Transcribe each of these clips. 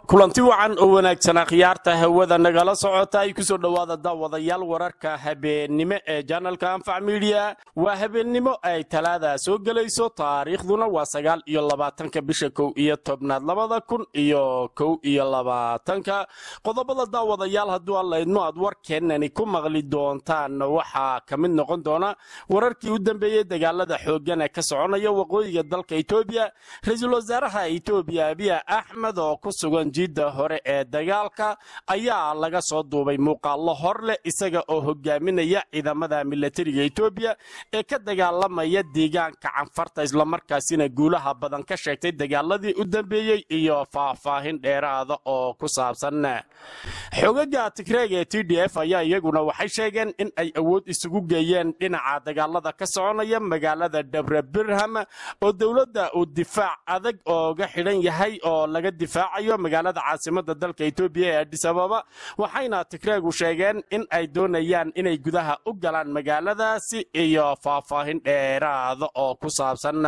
kulanti wacan oo wanaagsanaa khiyaarta hawada nagala socota ay kusoo dhowaada daawadayaal wararka habeennimo ee janalka anfac midiya waa habeennimo ay talaada soo gelayso taariikhduna waa sagaal iyo labaatanka bisha kow iyo tobnaad labada kun iyo kow iyo labaatanka qodobada daawadayaal hadduu allaydmo aad warkeenani ku maqli doontaan waxaa ka mid noqon doona wararkii u dambeeyey dagaalada xooggan ee ka soconaya waqooyiga dalka etoobiya ra-iisul wasaaraha etoobiya abiya axmed oo ku sugan jidda hore ee dagaalka ayaa laga soo duubay muuqaallo hor leh isaga oo hogaaminaya ciidamada milatariga etoobiya ee ka dagaalamaya deegaanka canfarta islamarkaasina guulaha badan ka sheegtay dagaaladii u dambeeyey iyo faahfaahin dheeraada oo ku saabsan xogaga tigreeg ee t d f ayaa iyaguna waxay sheegeen in ay awood isugu geeyeen dhinaca dagaalada ka soconaya magaalada dhabre birham oo dowladda uu difaac adag ooga xidhan yahay oo laga difaacayo magaalada caasimada dalka etoobiya ee adis ababa waxayna tigreegu sheegeen in ay doonayaan inay gudaha u galaan magaaladaasi iyo faahfaahin dheeraada oo ku saabsan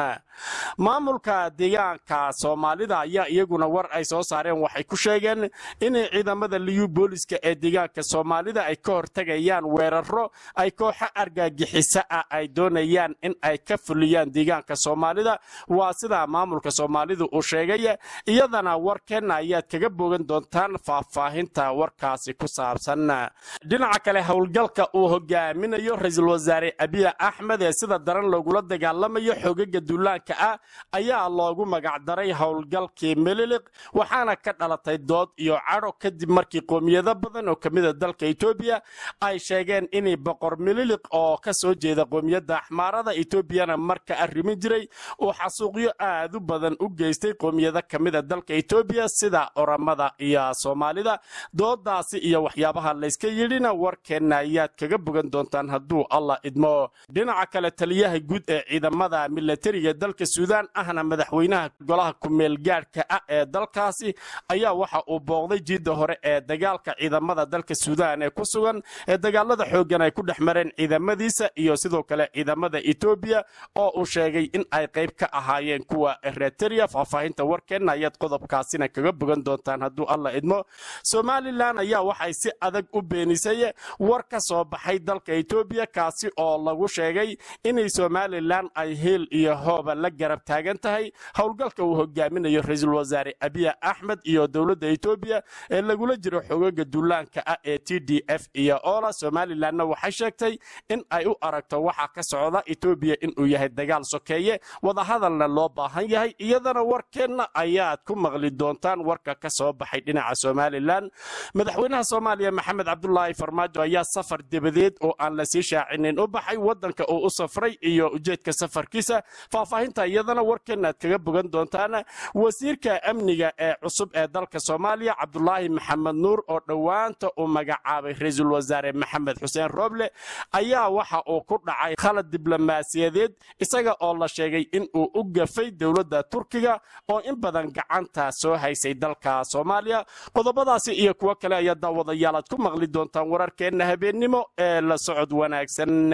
maamulka deegaanka soomaalida ayaa iyaguna war ay soo saareen waxay ku sheegeen inay ciidamada liyu booliska ee deegaanka soomaalida ay ka hortegayaan weeraro ay kooxo argagixisa ah ay doonayaan in ay ka fuliyaan deegaanka soomaalida waa sida maamulka soomaalidu uu sheegay iyadana warkeenna ayaad kaga bogan doontaan faahfaahinta warkaasi ku saabsan dhinaca kale howlgalka uu hogaaminayo ra-iisul wasaare abiya axmed ee sida daran loogula dagaalamayo xogaga duulaanka ah ayaa loogu magacdaray howlgalkii meliliq waxaana ka dhalatay dood iyo cadho kadib markii qoomiyado badan oo kamida dalka etoobiya ay sheegeen inay boqor meliliq oo ka soo jeeda qoomiyadda axmaarada etoobiyana marka arrimin jiray uu xasuuqyo aad u badan u geystay qoomiyado kamida dalka etoobiya sida oramada iyo soomaalida doodaasi iyo waxyaabaha layska yidhina warkeenna ayaad kaga bogan doontaan hadduu allah idmo dhinaca kale taliyaha guud ee ciidamada milatariga dalka suudaan ahna madaxweynaha golaha kumeelgaadhka ah ee dalkaasi ayaa waxa uu booqday jiidda hore ee dagaalka ciidamada dalka suudaan ee ku sugan ee dagaalada xooggan ay ku dhex mareen ciidamadiisa iyo sidoo kale ciidamada etoobiya oo uu sheegay in ay qayb ka ahaayeen kuwa ereteriya faahfaahinta warkeenna ayaad qodobkaasina kaga bogan doontaan hadduu alla idmo somalilan ayaa waxay si adag u beenisay war ka soo baxay dalka etoobiya kaasi oo lagu sheegay inay somalilan ay heel iyo hooba la garab taagan tahay howlgalka uu hogaaminayo ra-iisul wasaare abiya axmed iyo dowladda etoobiya ee lagula jiro xogaga duulaanka ah ee t d f iyo ola somalilanna waxay sheegtay in ay u aragto waxa ka socda etoobiya inuu yahay dagaal sokeeye wadahadalna loo baahan yahay iyadana warkeenna ayaad ku maqli doontaan warka ka soo baxay dhinaca somalilan madaxweynaha soomaaliya maxamed cabdulaahi farmaajo ayaa safar debadeed oo aan la sii shaacinin u baxay wadanka uu u safray iyo ujeedka safarkiisa faahfaahinta iyadana warkeenna aad kaga bogan doontaan wasiirka amniga ee cusub ee dalka soomaaliya cabdulaahi maxamed nuur oo dhowaanta uu magacaabay ra-iisul wasaare maxamed xuseen rooble ayaa waxa uu ku dhacay khalad diblomaasiyadeed isaga oo la sheegay in uu u gafay dowladda turkiga oo in badan gacanta soo haysay dalka soomaaliya qodobadaasi iyo kuwo kale ayaa daawadayaal aad ku maqli doontaan wararkeenna habeennimo ee la socod wanaagsan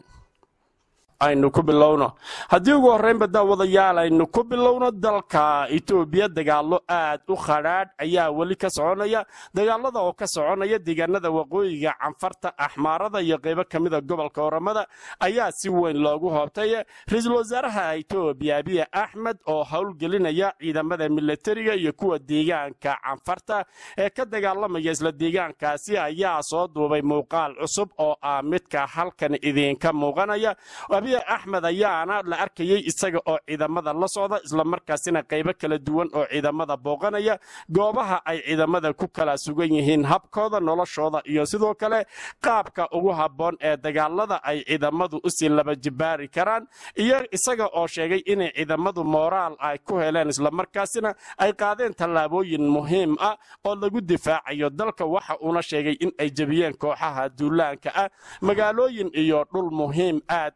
aynu ku bilowno haddii ugu horreynba daawadayaal aynu ku bilowno dalka etoobiya dagaallo aad u khadhaadh ayaa weli ka soconaya dagaalada oo ka soconaya deegaanada waqooyiga canfarta axmaarada iyo qaybo ka mida gobolka oramada ayaa si weyn loogu hoobtay ra-iisul wasaaraha etoobiya abiya axmed oo howlgelinaya ciidamada milatariga iyo kuwa deegaanka canfarta ee ka dagaalamaya isla deegaankaasi ayaa soo duubay muuqaal cusub oo ah midka halkan idinka muuqanaya axmed ayaana la arkayay isaga oo ciidamada la socda islamarkaasina qaybo kala duwan oo ciidamada booqanaya goobaha ay ciidamada ku kala sugan yihiin habkooda noloshooda iyo sidoo kale qaabka ugu habboon ee dagaalada ay ciidamadu usii laba jibaari karaan iyo isaga oo sheegay inay ciidamadu mooraal ay ku heleen islamarkaasina ay qaadeen tallaabooyin muhiim ah oo lagu difaacayo dalka waxa uuna sheegay in ay jebiyeen kooxaha duulaanka ah magaalooyin iyo dhul muhiim aad ah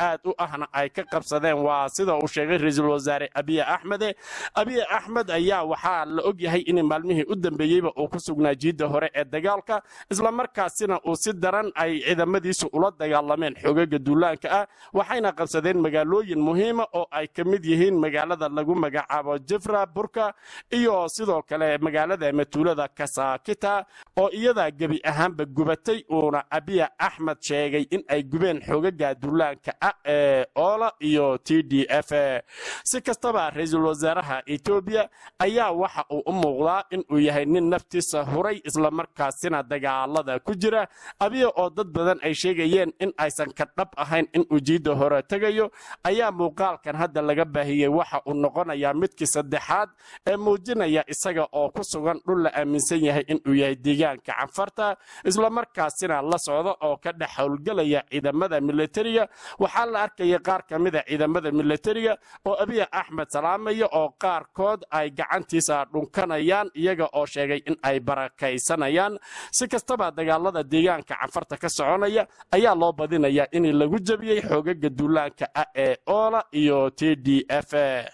aad u ahna ay ka qabsadeen waa sida uu sheegay ra-iisul wasaare abiy axmede abiy axmed ayaa waxaa la og yahay in maalmihii u dambeeyeyba uu ku sugnaa jiidda hore ee dagaalka islamarkaasina uu si daran ay ciidamadiisu ula dagaalameen xoogaga duulaanka ah waxayna qabsadeen magaalooyin muhiima oo ay ka mid yihiin magaalada lagu magacaabo jefra burka iyo sidoo kale magaalada matuulada kasakita oo iyadaa gebi ahaanba gubatay uuna abiya axmed sheegay in ay gubeen xoogaga duulaanka ah ee oola iyo t d f si kastaba ra-iisul wasaaraha etoobiya ayaa waxa uu u muuqdaa inuu yahay nin naftiisa huray islamarkaasina dagaalada ku jira abiya oo dad badan ay sheegayeen in aysan ka dhab ahayn inuu jiidda hore tegayo ayaa muuqaalkan hadda laga baahiyey waxa uu noqonayaa midkii saddexaad ee muujinaya isaga oo ku sugan dhul la aaminsan yahay inuu yahay deegaanka canfarta islamarkaasina la socda oo ka dhex howlgelaya ciidamada militariga waxaa la arkaya qaar ka mida ciidamada militariga oo abiya axmed salaamaya oo qaarkood ay gacantiisa dhunkanayaan iyaga oo sheegay in ay barakaysanayaan si kastaba dagaalada deegaanka canfarta ka soconaya ayaa loo badinayaa in lagu jebiyey xoogaga duulaanka ah ee oola iyo t d f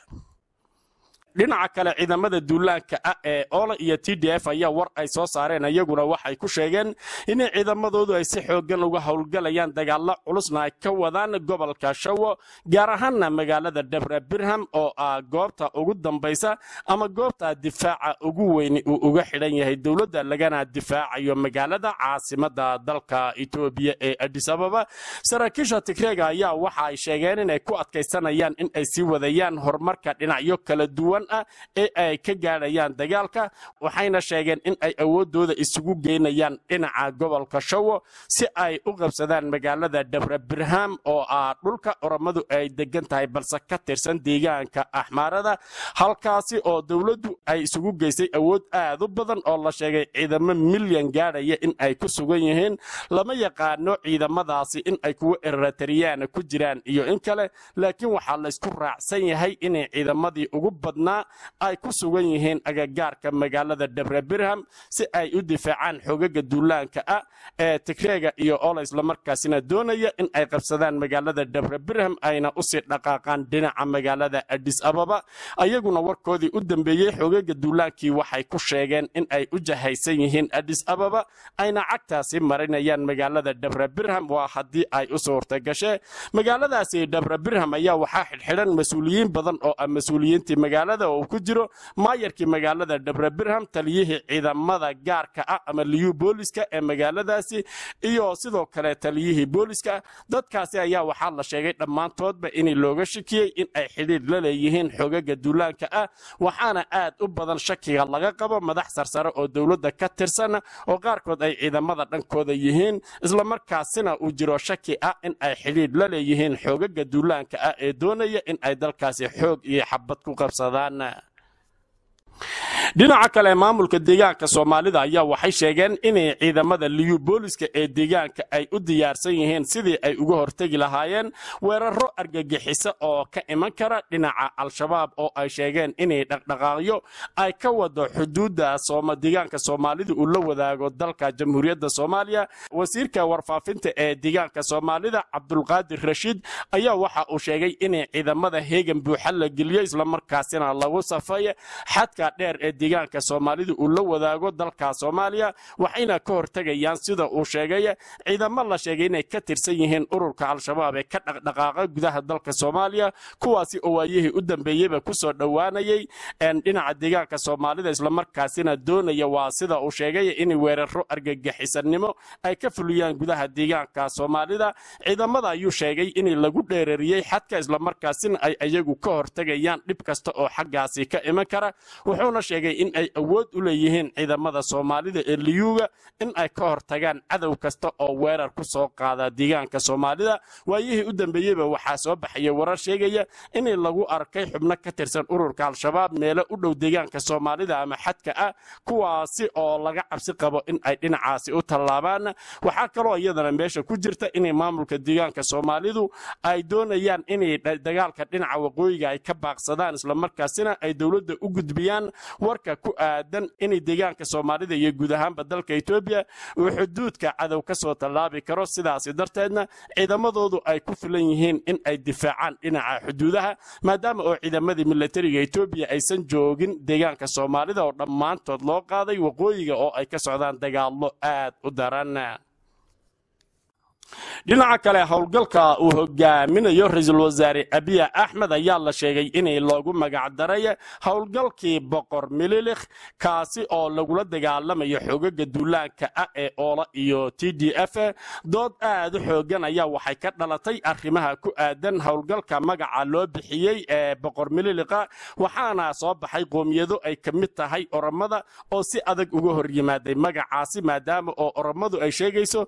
dhinaca kale ciidamada duulaanka ah ee oola iyo t d f ayaa war ay soo saareen iyaguna waxay ku sheegeen inay ciidamadoodu ay si xoogan uga howlgalayaan dagaalo culusna ay ka wadaan gobolka shawo gaar ahaanna magaalada debra birham oo ah goobta ugu dambaysa ama goobta difaaca ugu weyni uu uga xidhan yahay dowladda lagana difaacayo magaalada caasimada dalka etoobiya ee adis ababa saraakiisha tigreega ayaa waxa ay sheegeen inay ku adkaysanayaan in ay sii wadayaan horumarka dhinacyo kala duwan ah ee ay ka gaadhayaan dagaalka waxayna sheegeen in ay awoodooda isugu geynayaan dhinaca gobolka shawo si ay u qabsadaan magaalada debra birham oo ah dhulka oromadu ay degan tahay balse ka tirsan deegaanka axmaarada halkaasi oo dowladdu ay isugu geysay awood aad u badan oo la sheegay ciidamo milyan gaadhaya in ay ku sugan yihiin lama yaqaano ciidamadaasi in ay kuwa eratariyaan ku jiraan iyo in kale laakiin waxaa laysku raacsan yahay inay ciidamadii ugu badnaa ay ku sugan yihiin agagaarka magaalada debra birham si ay u difaacaan xoogaga duulaanka ah ee tigreega iyo ola islamarkaasina doonaya in ay qabsadaan magaalada debra birham ayna usii dhaqaaqaan dhinaca magaalada adis ababa ayaguna warkoodii u dambeeyey xoogaga duulaankii waxay ku sheegeen in ay u jahaysan yihiin adis ababa ayna cagtaasi marinayaan magaalada debra birham waa haddii ay u suurta gashee magaaladaasi debra birham ayaa waxaa xidhxidhan mas-uuliyiin badan oo ah mas-uuliyiintii magaalada oo ku jiro maayarkii magaalada debra birham taliyihii ciidamada gaarka ah ama liyu booliska ee magaaladaasi iyo sidoo kale taliyihii booliska dadkaasi ayaa waxaa la sheegay dhammaantoodba in looga shakiyey in ay xidhiidh la leeyihiin xogaga duulaanka ah waxaana aad u badan shakiga laga qabo madax sarsare oo dowladda ka tirsan oo qaarkood ay ciidamada dhankooda yihiin islamarkaasina uu jiro shaki ah in ay xidhiidh la leeyihiin xoogaga duulaanka ah ee doonaya in ay dalkaasi xoog iyo xabad ku qabsadaan dhinaca kale maamulka deegaanka soomaalida ayaa waxay sheegeen inay ciidamada liyu booliska ee deegaanka ay u diyaarsan yihiin sidii ay uga hortegi lahaayeen weeraro argagixisa oo ka iman kara dhinaca al-shabaab oo ay sheegeen inay dhaqdhaqaaqyo ay ka wado xuduudda deegaanka soomaalida uu la wadaago dalka jamhuuriyadda soomaaliya wasiirka warfaafinta ee deegaanka soomaalida cabdulqaadir rashiid ayaa waxa uu sheegay inay ciidamada heegan buuxa la geliyo islamarkaasina lagu safay xadka dheer ee deegaanka soomaalida uu la wadaago dalka soomaaliya waxayna ka hortegayaan sida uu sheegay ciidamo la sheegay inay ka tirsan yihiin ururka al-shabaab ee ka dhaqdhaqaaqa gudaha dalka soomaaliya kuwaasi oo waayihii u dambeeyeyba kusoo dhowaanayay dhinaca deegaanka soomaalida islamarkaasina doonaya waa sida uu sheegay in weeraro argagixisanimo ay ka fuliyaan gudaha deegaanka soomaalida ciidamada ayuu sheegay in lagu dheerariyey xadka islamarkaasina ay iyagu ka hortegayaan dhib kasta oo xaggaasi ka iman kara wuxuuna sheegay in ay awood u leeyihiin ciidamada soomaalida ee liyuuga in ay ka hortagaan cadow kasta oo weerar ku soo qaada deegaanka soomaalida waayihii u dambeeyeyba waxaa soo baxaya warar sheegaya in lagu arkay xubno ka tirsan ururka al-shabaab meelo u dhow deegaanka soomaalida ama xadka ah kuwaasi oo laga cabsi qabo in ay dhinacaasi u tallaabaan waxaa kaloo iyadana meesha ku jirta inay maamulka deegaanka soomaalidu ay doonayaan inay dagaalka dhinaca waqooyiga ay ka baaqsadaan islamarkaasina ay dowladda u gudbiyaan war warka ku aadan inay deegaanka soomaalida iyo guud ahaanba dalka etoobiya uu xuduudka cadow ka soo tallaabi karo sidaasi darteedna ciidamadoodu ay ku filan yihiin in ay difaacaan dhinaca xuduudaha maadaama oo ciidamadii milatariga etoobiya aysan joogin deegaanka soomaalida oo dhammaantood loo qaaday waqooyiga oo ay ka socdaan dagaallo aad u daran dhinaca kale howlgalka uu hogaaminayo ra-iisul wasaare abiya axmed ayaa la sheegay inay loogu magacdaray howlgalkii boqor mililikh kaasi oo lagula dagaalamayo xogaga duulaanka ah ee oola iyo t d f dood aad u xoogan ayaa waxay ka dhalatay arrimaha ku aadan howlgalka magaca loo bixiyey ee boqor mililikha waxaana soo baxay qoomiyado ay ka mid tahay oromada oo si adag uga hor yimaaday magacaasi maadaama oo oromadu ay sheegayso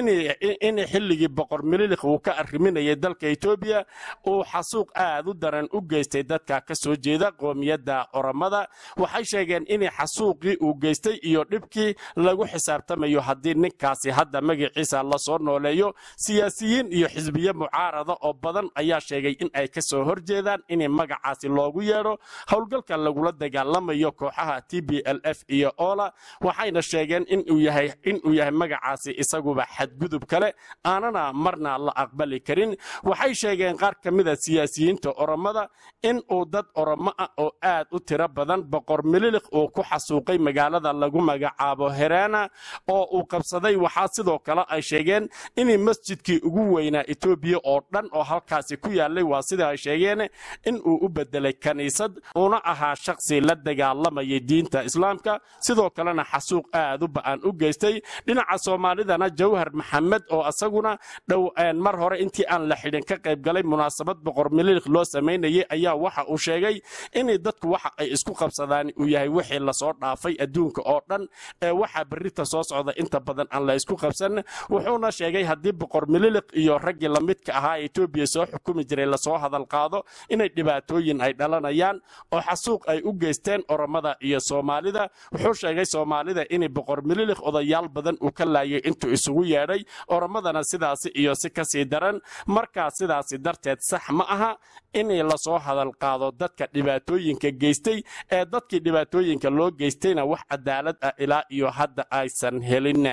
in xilligii boqor mililikh uu ka arriminayay dalka etoobiya uu xasuuq aad u daran u geystay dadka ka soo jeeda qoomiyadda oromada waxay sheegeen in xasuuqii uu geystay iyo dhibkii lagu xisaabtamayo haddii ninkaasi hadda magaciisa lasoo nooleeyo siyaasiyiin iyo xisbiye mucaarada oo badan ayaa sheegay in ay ka soo horjeedaan in magacaasi loogu yeedho howlgalka lagula dagaalamayo kooxaha t b l f iyo ola waxayna sheegeen inuu yahay magacaasi isaguba xadgudub kale aanana marna la aqbali karin waxay sheegeen qaar ka mida siyaasiyiinta oromada in uu dad oromo ah oo aad u tiro badan boqor mililikh uu ku xasuuqay magaalada lagu magacaabo herana oo uu qabsaday waxaa sidoo kale ay sheegeen in masjidkii ugu weynaa etoobiya oo dhan oo halkaasi ku yaalay waa sida ay sheegeen in uu u bedelay kaniisad uuna ahaa shaqsi la dagaalamayay diinta islaamka sidoo kalena xasuuq aad u ba'an u geystay dhinaca soomaalidana jawhar maxamed oo asaguna dhow mar hore intii aan la xidhin ka qayb galay munaasabad boqor mililikh loo samaynayay ayaa waxa uu sheegay in dadku waxa ay isku qabsadaan uu yahay wixii lasoo dhaafay adduunka oo dhan ee waxa berrita soo socda inta badan aan la isku qabsan wuxuuna sheegay haddii boqor mililikh iyo raggii lamidka ahaa ee etoobiya soo xukumi jiray lasoo hadal qaado inay dhibaatooyin ay dhalanayaan oo xasuuq ay u geysteen oromada iyo soomaalida wuxuu sheegay soomaalida in boqor mililikh odayaal badan uu ka laayay intuu isugu yeedhay oromadana sidaasi iyo si kasii daran markaa sidaasi darteed sax ma aha in lasoo hadal qaado dadka dhibaatooyinka geystay ee dadkii dhibaatooyinka loo geystayna wax cadaalad ah ilaa iyo hadda aysan helin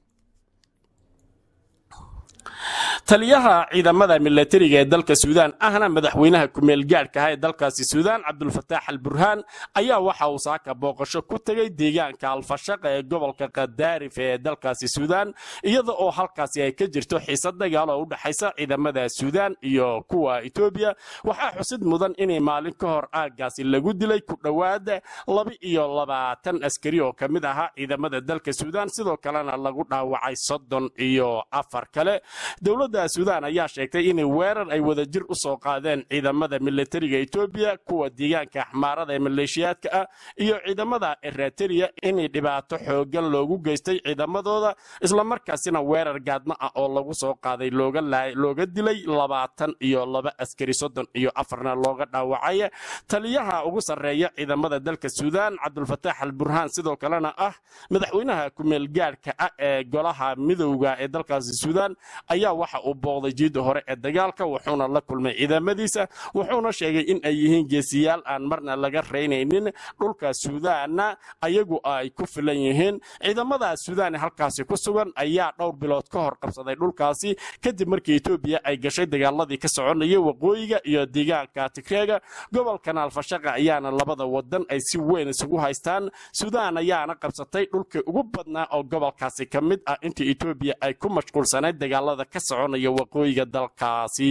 taliyaha ciidamada milatariga ee dalka suudaan ahna madaxweynaha kumeel gaadhka ah ee dalkaasi suudaan cabdulfataax al burhaan ayaa waxa uu saaka booqasho ku tegay deegaanka alfashaqa ee gobolka kadaarif ee dalkaasi suudaan iyada oo halkaasi ay ka jirto xiisad dagaal oo u dhexaysa ciidamada suudaan iyo kuwa etoobiya waxaa xusid mudan inay maalin ka hor aaggaasi lagu dilay ku dhowaad laba iyo labaatan askari oo ka mid ahaa ciidamada dalka suudaan sidoo kalena lagu dhaawacay soddon iyo afar kale dowladda suudaan ayaa sheegtay inay weerar ay wadajir u soo qaadeen ciidamada milatariga etoobiya kuwa deegaanka axmaarada ee maleeshiyaadka ah iyo ciidamada eritrea inay dhibaato xoogan loogu geystay ciidamadooda islamarkaasina weerar gaadma ah oo lagu soo qaaday looga dilay labaatan iyo laba askari soddon iyo afarna looga dhaawacay taliyaha ugu sarreeya ciidamada dalka suudaan cabdulfataax al burhaan sidoo kalena ah madaxweynaha kumeel gaadhka ah ee golaha midowga ee dalkaasi suudaan ayaa waxa uu booqday jiidda hore ee dagaalka wuxuuna la kulmay ciidamadiisa wuxuuna sheegay in ay yihiin geesiyaal aan marna laga raynaynin dhulka suudaanna ayagu ay ku filan yihiin ciidamada suudaan ee halkaasi ku sugan ayaa dhowr bilood ka hor qabsaday dhulkaasi kadib markii etoobiya ay gashay dagaaladii ka soconayay waqooyiga iyo deegaanka tigreega gobolkan alfashaqa ayaana labada wadan ay si weyn isugu haystaan suudaan ayaana qabsatay dhulkii ugu badnaa oo gobolkaasi ka mid ah intii etoobiya ay ku mashquulsanayd dagaalada ka soconaya waqooyiga dalkaasi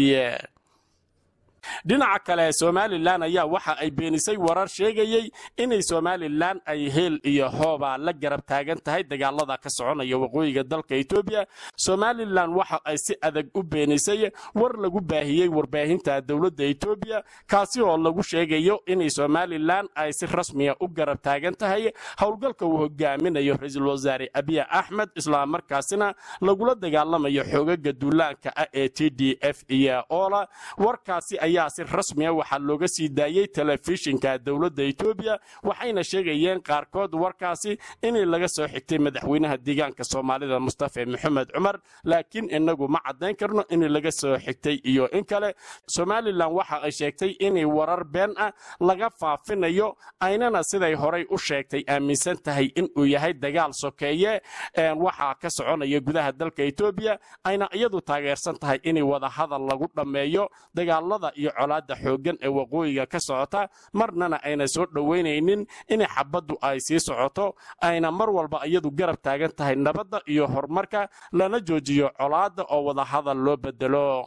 dhinaca kale somalilan ayaa waxa ay beenisay warar sheegayey inay somalilan ay heel iyo hooba la garab taagan tahay dagaalada ka soconaya waqooyiga dalka etoobiya somalilan waxa ay si adag u beenisay war lagu baahiyey warbaahinta dowladda etoobiya kaasi oo lagu sheegayo inay somalilan ay si rasmiya u garab taagan tahay howlgalka uu hogaaminayo ra-iisul wasaare abiya axmed islamarkaasina lagula dagaalamayo xoogaga duulaanka ah ee t d f iyo oola warkaasi ayaa si rasmi ah waxaa looga sii daayey telefishinka dowladda etoobiya waxayna sheegayeen qaarkood warkaasi inay laga soo xigtay madaxweynaha deegaanka soomaalida mustafa maxamed cumar laakiin inagu ma caddayn karno in laga soo xigtay iyo in kale somalilan waxa ay sheegtay inay warar been ah laga faafinayo aynana siday horay u sheegtay aaminsan tahay inuu yahay dagaal sokeeye waxaa ka soconaya gudaha dalka etoobiya ayna iyadu taageersan tahay inay wada hadal lagu dhammeeyo dagaalada iyo colaadda xooggan ee waqooyiga ka socota marnana ayna soo dhoweynaynin in xabaddu ay sii socoto ayna mar walba iyadu garab taagan tahay nabadda iyo horumarka lana joojiyo colaadda oo wada hadal loo bedelo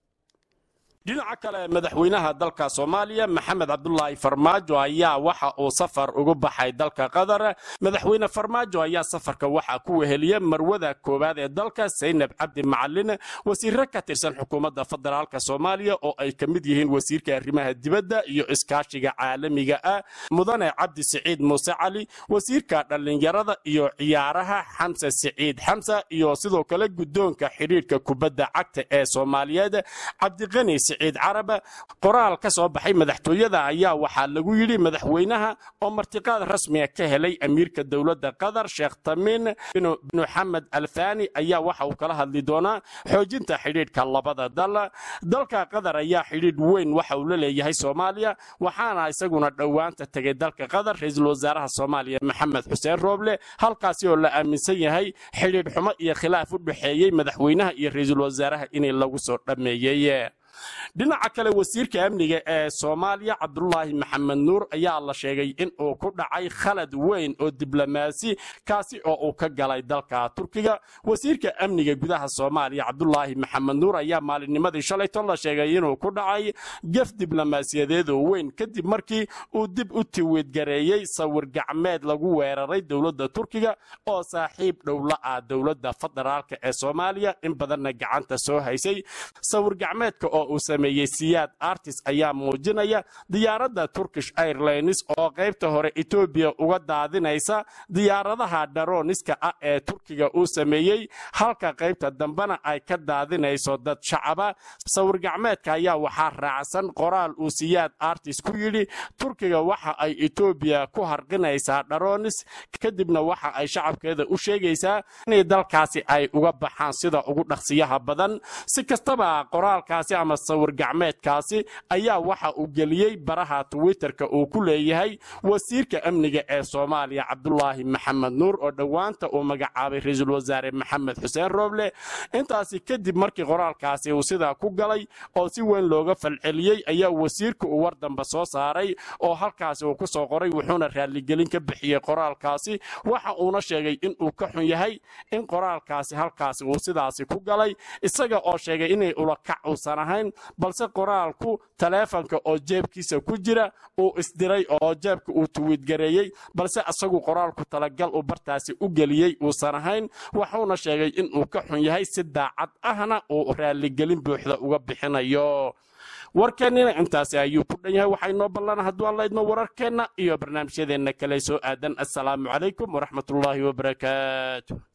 dhinaca kale madaxweynaha dalka soomaaliya maxamed cabdulaahi farmaajo ayaa waxa uu safar ugu baxay dalka qatar madaxweyne farmaajo ayaa safarka waxaa ku weheliya marwada koowaad ee dalka saynab cabdi macalin wasiiro ka tirsan xukuumadda federaalka soomaaliya oo ay ka mid yihiin wasiirka arrimaha dibadda iyo iskaashiga caalamiga ah mudane cabdi siciid muuse cali wasiirka dhallinyarada iyo ciyaaraha xamse siciid xamsa iyo sidoo kale guddoonka xidhiirhka kubadda cagta ee soomaaliyeed cabdiqani siciid caraba qoraal ka soo baxay madaxtooyada ayaa waxaa lagu yidhi madaxweynaha oo martiqaad rasmiga ka helay amiirka dowladda qatar sheekh tamiin bin xamed alfani ayaa waxa uu kala hadli doonaa xoojinta xidhiidhka labada dal dalka qatar ayaa xidhiidh weyn waxa uu la leeyahay soomaaliya waxaana isaguna dhowaanta tegay dalka qatar ra-iisul wasaaraha soomaaliya maxamed xuseen rooble halkaasi oo la aaminsan yahay xidhiidh xumo iyo khilaaf u dhexeeyey madaxweynaha iyo ra-iisul wasaaraha inay lagu soo dhammeeyey dhinaca kale wasiirka amniga ee soomaaliya cabdulaahi maxamed nuur ayaa la sheegay in uu ku dhacay khalad weyn oo diblomaasi kaasi oo uu ka galay dalka turkiga wasiirka amniga gudaha soomaaliya cabdulaahi maxamed nuur ayaa maalinnimadii shalayto la sheegay inuu ku dhacay gef diblomaasiyadeed oo weyn kadib markii uu dib u tiwiidgareeyey sawir gacmeed lagu weeraray dowladda turkiga oo saaxiib dhowla ah dowladda federaalka ee soomaaliya in badanna gacanta soo haysay sawir gacmeedka oo uu sameeyey siyaad artis ayaa muujinaya diyaaradda turkish airlines oo qaybta hore etoobiya uga daadinaysa diyaaradaha dharoniska ah ee turkiga uu sameeyey halka qaybta dambena ay ka daadinayso dad shacaba sawir gacmeedka ayaa waxaa raacsan qoraal uu siyaad artis ku yidhi turkiga waxa ay etoobiya ku harqinaysaa dharonis kadibna waxa ay shacabkeeda u sheegaysaa inay dalkaasi ay uga baxaan sida ugu dhaqsiyaha badan si kastaba qoraalkaasi ama sawir gacmeedkaasi ayaa waxa uu geliyey baraha twitterka uu ku leeyahay wasiirka amniga ee soomaaliya cabdulaahi maxamed nuur oo dhowaanta uu magacaabay ra-iisul wasaare maxamed xuseen rooble intaasi kadib markii qoraalkaasi uu sidaa ku galay oo si weyn looga falceliyey ayaa wasiirka uu war dambe soo saaray oo halkaasi uu ku soo qoray wuxuuna raaligelin ka bixiyey qoraalkaasi waxa uuna sheegay in uu ka xun yahay in qoraalkaasi halkaasi uu sidaasi ku galay isaga oo sheegay inay ulakac uusan ahayn balse qoraalku taleefanka oo jeebkiisa ku jira uu isdiray oo jeebka uu tuwiidgareeyey balse isagu qoraalku talagal uu bartaasi u geliyey uusan ahayn wuxuuna sheegay inuu ka xun yahay si daacad ahna uu raaligelin buuxda uga bixinayo warkeennina intaasi ayuu ku dhan yahay waxaa inoo ballan hadduu aan laydmo wararkeenna iyo barnaamijyadeenna kale soo aadan assalaamu calaykum waraxmatullaahi wabarakaatu